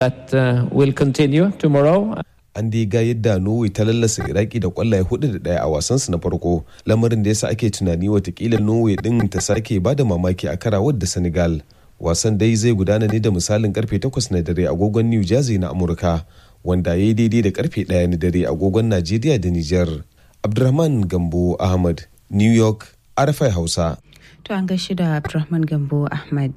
that uh, will continue tomorrow. an dai ga yadda norway ta lallasa iraki da kwallaye hudu da daya a wasansu na farko lamarin da yasa ake tunani watakila norway din ta sake ba da mamaki a karawar da senegal wasan dai zai gudana ne da misalin karfe 8 na dare agogon new jersey na amurka wanda ya yi daidai da karfe 1 na dare agogon najeriya da niger abdulrahman gambo ahmad new york arafai hausa To an gaishe da Abdulrahman Gambo Ahmad.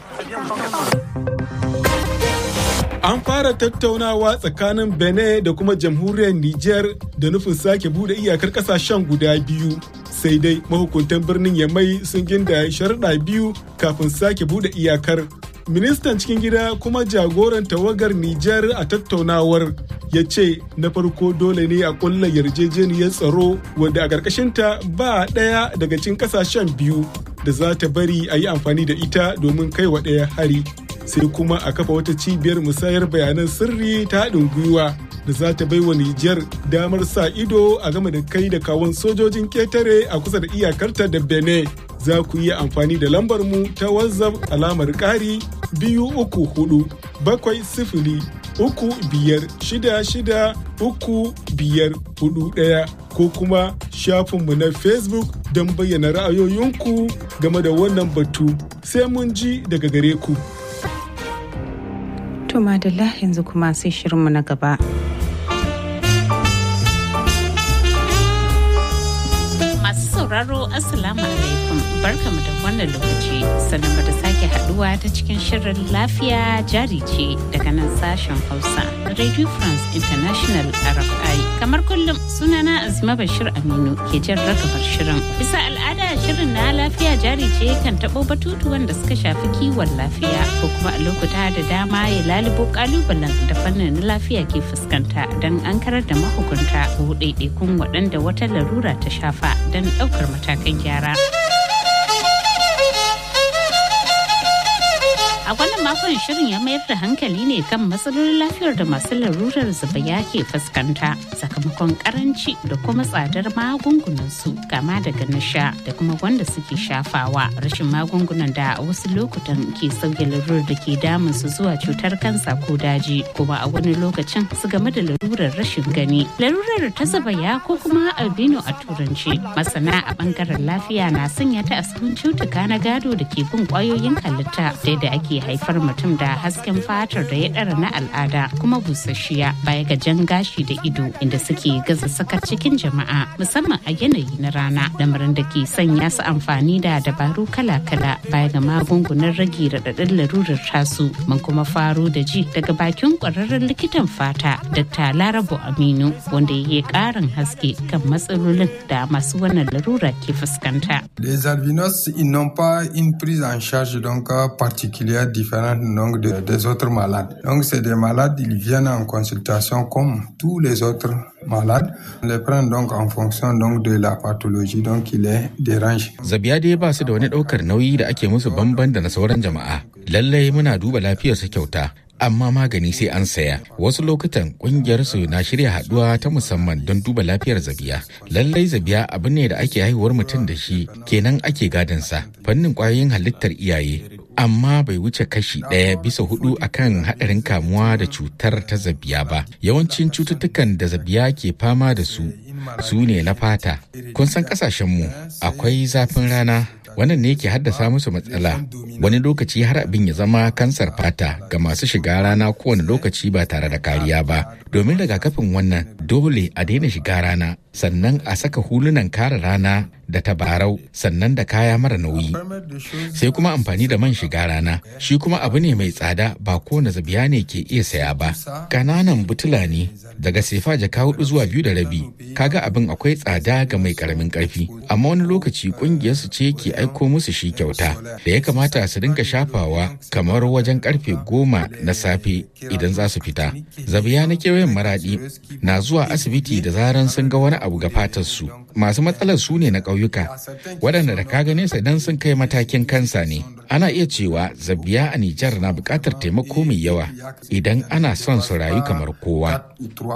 An fara tattaunawa tsakanin Benin da kuma jamhuriyar Nijar da nufin sake bude iyakar kasashen guda biyu. Sai dai mahukuntan birnin Yamai sun ginda sharuɗa biyu kafin sake bude iyakar. Ministan cikin gida kuma jagoran tawagar Nijar a tattaunawar ya ce na farko dole ne a kulla yarjejeniyar tsaro wanda a ƙarƙashinta ba ɗaya daga cikin ƙasashen biyu da za ta bari a yi amfani da ita domin kai wa ɗaya hari. sai kuma a kafa wata cibiyar musayar bayanan sirri ta haɗin gwiwa da za ta bai wa Nijar damar sa ido a game da kai da kawon sojojin ketare a kusa da iyakarta da Benin. Za ku iya amfani da lambar mu ta WhatsApp alamar ƙari biyu uku hudu bakwai sifili uku biyar shida shida uku biyar hudu ɗaya ko kuma shafinmu na Facebook don bayyana ra'ayoyinku game da wannan batu sai mun ji daga gare ku. To madalla yanzu kuma sai shirinmu na gaba. Masu sauraro Assalamu alaikum barkamu da wannan lokaci sannan da sake haduwa ta cikin shirin lafiya jari ce daga nan sashen Hausa na Radio France International RFI. Kamar kullum sunana Azima Bashir Aminu ke jan ragabar shirin. Bisa al'ada shirin na lafiya jari ce kan taɓo batutuwan da suka shafi kiwon lafiya ko kuma a lokuta da dama ya lalubo kalubalen da fannin lafiya ke fuskanta don an karar da mahukunta ko ɗaiɗaikun waɗanda wata larura ta shafa don ɗaukar matakan gyara. A wannan makon shirin ya mayar da hankali ne kan matsalolin lafiyar da masu larurar zubaya ke fuskanta sakamakon karanci da kuma tsadar magungunan su kama daga na sha da kuma wanda suke shafawa rashin magungunan da a wasu lokutan ke sauya larurar da ke damun su zuwa cutar kansa ko daji kuma a wani lokacin su game da larurar rashin gani larurar ta zubaya ko kuma albino a turanci masana a bangaren lafiya na sanya ta a sahun cutuka na gado da ke bin kwayoyin halitta da yadda ake haifar mutum da hasken fatar da ya ɗara na al'ada kuma busasshiya baya ga jan gashi da ido inda suke gaza saka cikin jama'a musamman a yanayi na rana lamarin da ke sanya su amfani da dabaru kala-kala baya ga magungunan rage raɗaɗin larurar tasu mun kuma faro da ji daga bakin ƙwararren likitan fata dr larabo aminu wanda ya yi ƙarin haske kan matsalolin da masu wannan larura ke fuskanta. Les albinos, ils n'ont pas une prise en charge donc particulière différente donc de, des autres malades. Donc c'est des malades, ils viennent en consultation comme tous les autres malades. On les prend donc en fonction donc de la pathologie donc qui les dérange. Zabiya dai ba su da wani ɗaukar nauyi da ake musu bamban da na sauran jama'a. Lallai muna duba lafiyarsu kyauta. amma magani sai an saya wasu lokutan kungiyar su na shirya haduwa ta musamman don duba lafiyar zabiya lallai zabiya abu ne da ake haihuwar mutum da shi kenan ake gadonsa fannin kwayoyin halittar iyaye amma bai wuce kashi ɗaya bisa hudu akan haɗarin kamuwa da cutar ta zabiya ba yawancin cututtukan da zabiya ke fama da su su ne na fata kun san kasashenmu akwai zafin rana wannan ne ke haddasa musu matsala wani lokaci har abin ya zama kansar fata ga masu shiga rana kowane lokaci ba tare da kariya ba domin rigakafin wannan dole a daina shiga rana sannan a saka hulunan kare rana da tabarau sannan da kaya mara nauyi sai kuma amfani da man shiga rana shi kuma abu ne mai tsada ba kowane zabiya ne ke iya saya ba kananan butula ne daga sefa jaka hudu zuwa biyu da rabi kaga abin akwai tsada ga mai karamin karfi amma wani lokaci kungiyar su ce ke aiko musu shi kyauta da ya kamata su dinga shafawa kamar wajen karfe goma na safe idan za su fita zabiya na kewayen maradi na zuwa asibiti da zaran sun ga wani abu ga fatar su masu matsalar su ne na ƙauye ƙauyuka waɗanda da ka gane sa idan sun kai matakin kansa ne ana iya cewa zabiya a Nijar na buƙatar taimako mai yawa idan ana son su rayu kamar kowa.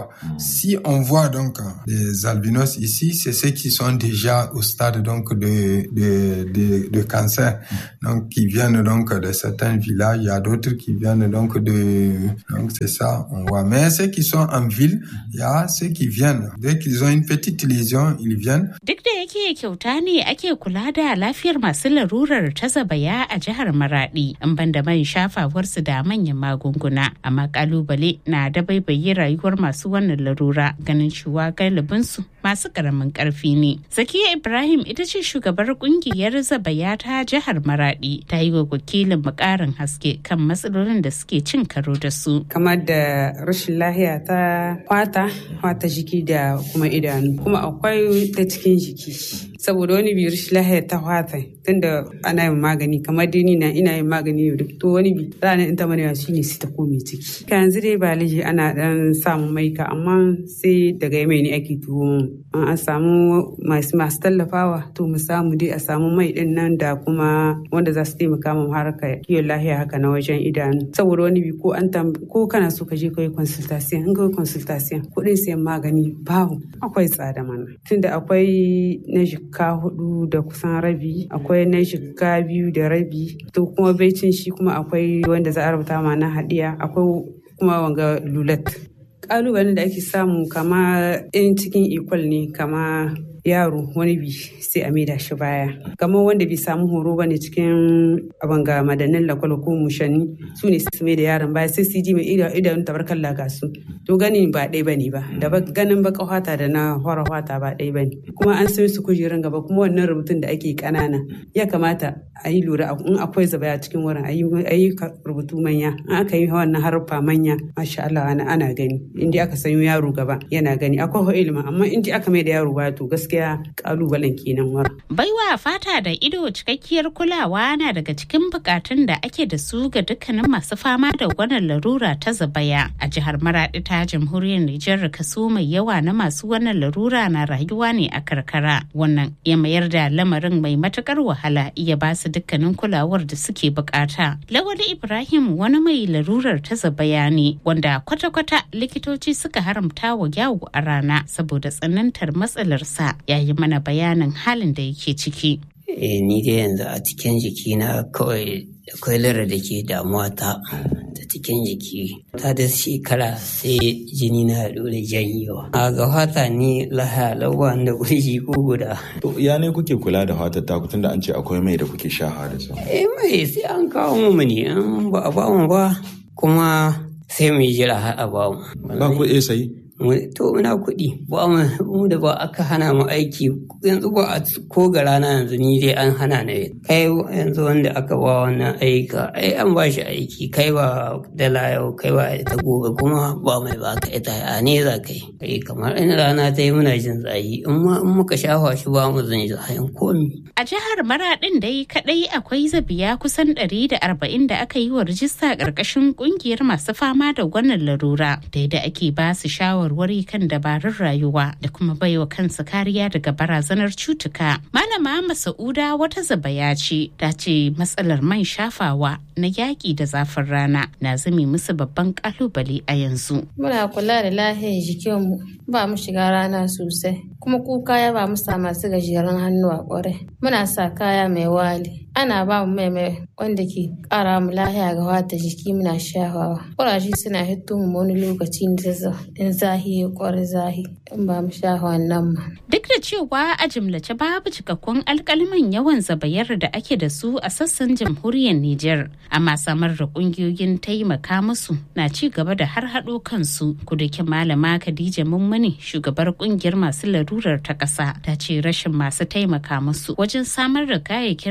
Si on voit donc les albinos ici, c'est ceux qui sont déjà au stade donc de, de, de, de cancer, donc qui viennent donc de certains villages, il y a d'autres qui viennent donc de, donc c'est ça, on voit. Mais ceux qui sont en ville, il y a ceux qui viennent. Dès qu'ils ont une petite lésion, ils viennent. Duk da yake kyauta ne ake kula da lafiyar masu larurar ta zabaya a jihar Maradi, in banda man shafawarsu da manyan magunguna, amma kalubale na da baibaye rayuwar masu wannan larura ganin cewa galibinsu masu karamin karfi ne. Zakiya Ibrahim ita ce shugabar kungiyar zabaya ta jihar Maradi ta yi wa wakilin mukarin haske kan matsalolin da suke cin karo da su. Kamar da rashin lahiya ta kwata, kwata jiki da kuma idanu, kuma akwai ta cikin jiki. Saboda wani bi rashin lahiya ta kwata tunda ana yin magani kamar dini na ina yin magani yau to wani bi ranar in ta manewa shine sai ta kome ciki. Ka yanzu dai ba laifi ana dan samun maika amma sai daga mai ne ake tuwo an samu masu masu tallafawa to mu samu dai a samu mai din nan da kuma wanda za su taimaka mu harka kiwon lahiya haka na wajen idanu saboda wani bi ko an ko kana so ka je ka yi consultation in ka yi consultation kuɗin sayan magani babu akwai tsada mana tunda akwai na jikka hudu da kusan rabi akwai na jikka biyu da rabi to kuma baicin shi kuma akwai wanda za a rubuta ma na haɗiya akwai kuma wanga lulat kalubalen da ake samu kama in cikin ikwal ne kama yaro wani bi sai a maida shi baya kamar wanda bai samu horo bane cikin abanga madannin lakwal ko mushanni su ne su mai da yaron baya sai su ji mai idanun tabarkan laga su to ganin ba ɗaya bane ba da ganin baka hwata da na hora hwata ba ɗaya bane kuma an sai su kujerun gaba kuma wannan rubutun da ake kanana ya kamata a yi lura in akwai zabaya cikin wurin a yi rubutu manya in aka yi wannan haruffa manya masha Allah ana gani inda aka sanyo yaro gaba yana gani akwai ilimi amma inda aka mai da yaro ba to gaskiya gaskiya kalubalen kenan wara. Baiwa fata da ido cikakkiyar kulawa na daga cikin bukatun da ake da su ga dukkanin masu fama da wannan larura ta zabaya. A jihar Maradi ta jamhuriyar Nijar kaso mai yawa na masu wannan larura na rayuwa ne a karkara. Wannan ya mayar da lamarin mai matukar wahala iya ba su dukkanin kulawar da suke bukata. Lawali Ibrahim wani mai larurar ta zabaya ne wanda kwata-kwata likitoci suka haramta wa yawo a rana saboda tsanantar matsalarsa ya yi mana bayanin halin da yake ciki. E, ni dai yanzu a cikin jikina kawai akwai lara da ke damuwa ta ta cikin jiki ta da shekara sai jini na haɗu da janyewa a ga fata ni laha lawa da kurji ko guda to ya ne kuke kula da fatar ta tunda an ce akwai mai da kuke sha da su eh mai sai an kawo mu ne an ba a ba mu ba kuma sai mu jira har a ba mu ba ku iya sayi to muna kuɗi ba mu da ba aka hana mu aiki yanzu ba a ko ga rana yanzu ni dai an hana na kai yanzu wanda aka ba wannan aika ai an ba shi aiki kai ba dala yau kai ba ita gobe kuma ba mai ba ka ita a ne za kai kai kamar in rana ta yi muna jin tsayi in ma in muka shafa shi ba mu zan ji hayan komi a jihar Maraɗin dai kadai akwai zabiya kusan ɗari da arba'in da aka yi wa rijista ƙarƙashin ƙungiyar masu fama da wannan larura da yadda ake ba su shawar shawarwari kan dabarun rayuwa da kuma baiwa kansa kariya daga barazanar cutuka. Malama Masa'uda wata zabaya ce ta ce matsalar man shafawa na yaƙi da zafin rana na zame musu babban kalubale a yanzu. Muna kula da lahiyar jikinmu ba mu shiga rana sosai kuma ku kaya ba mu sa masu gajeren hannu a ƙwarai. Muna sa kaya mai wali. Ana ba mu mai mai wanda ke ƙara mu lahiya ga wata jiki muna shafawa. Ƙuraje suna hito mu wani lokaci in zahi ya ƙwari zahi in ba mu shafa wannan ma. Duk da cewa a jimlace babu cikakkun alkaliman yawan zabayar da ake da su a sassan jamhuriyar Nijar, amma samar da ƙungiyoyin taimaka musu na ci gaba da har haɗo kansu. Kudakin malama Khadija Mummuni shugabar ƙungiyar masu larurar ta ƙasa ta ce rashin masu taimaka musu wajen samar da kayayyakin rage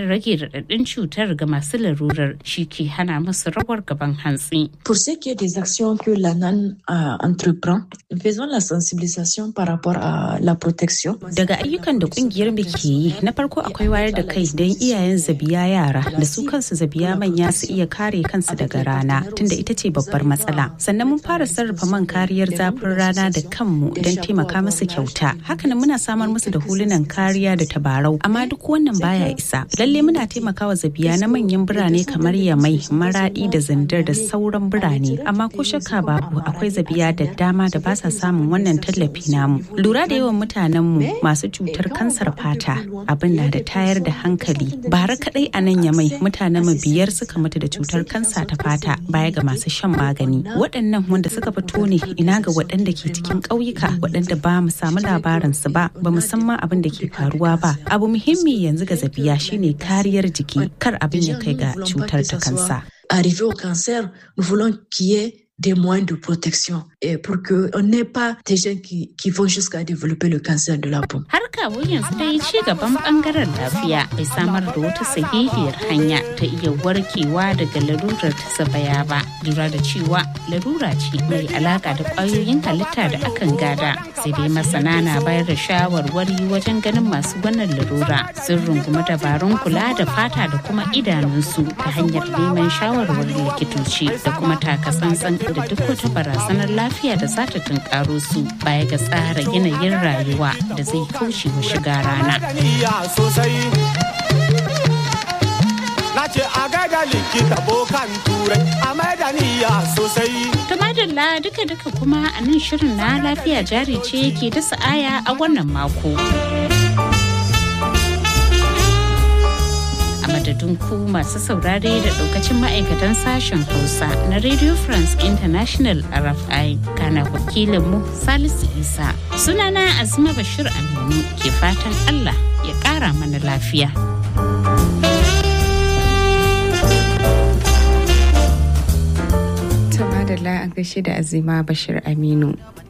raɗaɗin cutar ga masu larurar shi ke hana musu rawar gaban hantsi. Pour ce qui est des actions que l'ANAN uh, entreprend, faisons la sensibilisation par rapport à la protection. Daga ayyukan da kungiyar mu ke yi, na farko akwai wayar da kai don iyayen zabiya yara da su kansu zabiya manya su iya kare kansu daga rana tunda ita ce babbar matsala. Sannan mun fara sarrafa man kariyar zafin rana da kanmu don taimaka musu kyauta. Hakanan muna samar musu da hulunan kariya da tabarau, amma duk wannan baya isa. Lalle muna taimakawa zabiya na manyan birane kamar Yamai, Maradi da Zandar da sauran birane, amma ko shakka babu akwai zabiya da dama da ba sa samun wannan tallafi namu. Lura da yawan mutanenmu masu cutar kansar fata abin na da tayar da hankali. Bara kadai a nan Yamai mutanen mu biyar suka mutu da cutar kansa ta fata baya ga masu shan magani. Waɗannan wanda suka fito ne ina ga waɗanda ke cikin ƙauyuka waɗanda ba mu samu labarin su ba, ba mu san ma abin da ke faruwa ba. Abu muhimmi yanzu ga zabiya shine kariyar jiki kar abin ya kai ga cutar ta kansa. Arrivé au cancer, nous voulons qu'il y ait des moyens de protection et pour qu'on n'ait pas des gens qui, qui vont jusqu'à développer le cancer de la peau. Har kawo yanzu dai ci gaban bangaren lafiya bai samar da wata sahihiyar hanya ta iya warkewa daga larurar ta sabaya ba. Lura da cewa larura ce mai alaka da kwayoyin halitta da akan gada. Sai dai masana na bayar da shawarwari wajen ganin masu wannan larura sun rungumi dabarun kula da fata da kuma idanunsu ta hanyar neman shawarwarin likitoci da kuma takatsantsan da duk wata barazanar lafiya da za ta tunkaro su baya ga tsara yanayin rayuwa da zai kauce wa shiga rana. Na ce a gaida likita bokan turai a maidaniya sosai. Tumadalla duka-duka kuma a nan shirin na lafiya jari ce ke dasa aya a wannan mako. madadin ku masu saurare da daukacin ma'aikatan sashen hausa na radio france international rfi kana wakilinmu salisu isa sunana azuma bashir aminu ke fatan allah ya kara mana lafiya Tuma da an gaishe da azima bashir aminu